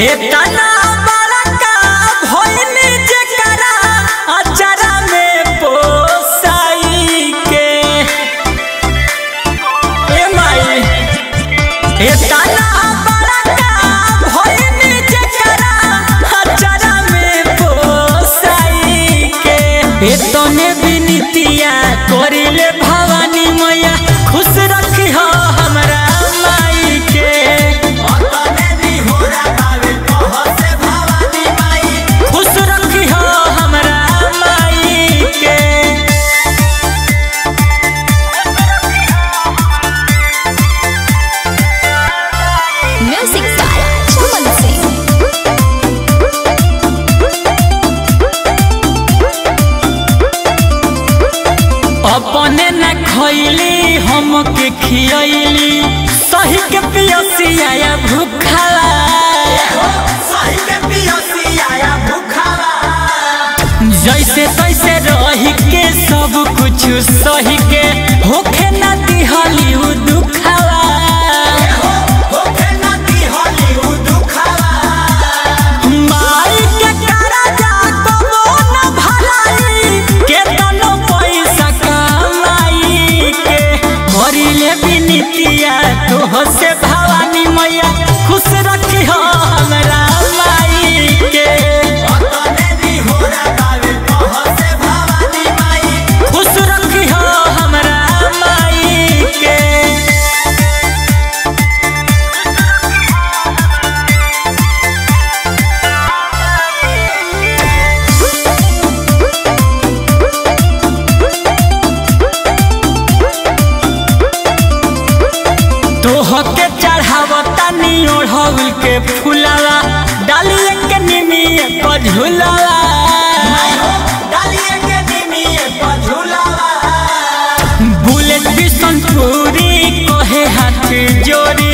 एतना बड़का भइनी जेकरा अचरा में पोसाई के ए माई एतना बड़का भइनी जेकरा अचरा में पोसाई के एतने बिनतिया करिले भवानी मैया खुश रखी हो हमरा माई के खुश रखी हो हमरा माई के Music by Chaman Singh. अपने न खैली हमके खियली सही के पियसिया भूखला जैसे तैसे रही के सब कुछ सही के होखे न दिहली उ दुखला माई के करजा कबो न भराई केतनो पैसा कमाई के भरिले बिनतिया तोह से भवानी मैया खुश रखी हो हमरा माई के खुश रखी हो हमरा माई के तोहके चढ़ावता नी ओढ़ल के फुलावा डालिए के निमिए पर झुलावा बुलेट बिसन पूरी कहे हाथ जोड़ी